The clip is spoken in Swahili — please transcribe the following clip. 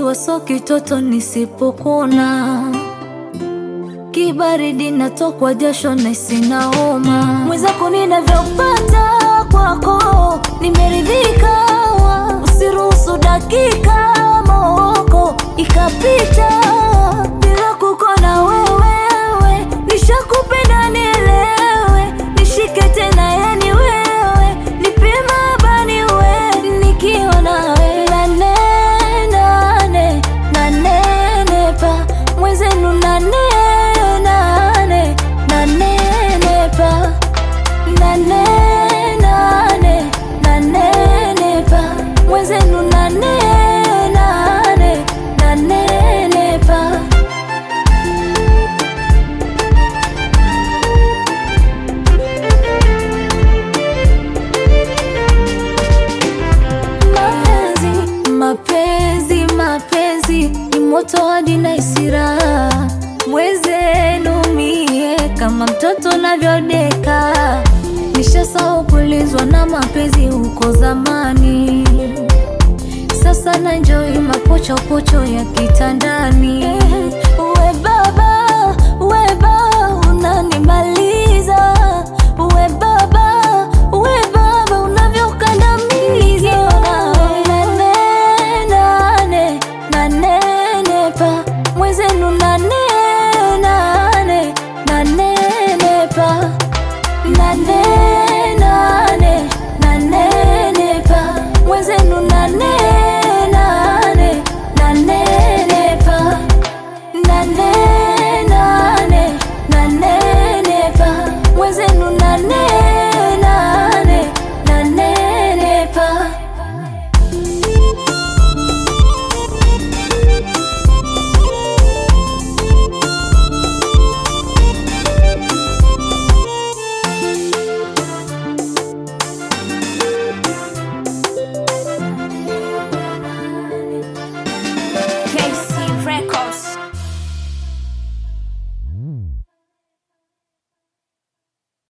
najua so kitoto nisipokuna kibaridi natokwa jasho na sina homa mwenzako ninavyopata kwako nimeridhika usiruhusu dakika mooko ikapita bila kukona wewewe nishakupenda nielewe nishike tena yani wewe nipima bani we nikiwa nawe nane nane nane pa mwezenu nane nane nane pa nane nane nane pa mwezenu nane nane nane pa mapenzi mapenzi mapenzi ni moto hadi na isira mwezenu mie kama mtoto navyodeka nishasahau kulizwa na mapenzi huko zamani sasa na njoi mapochopocho ya kitandani we baba we baba unanimaliza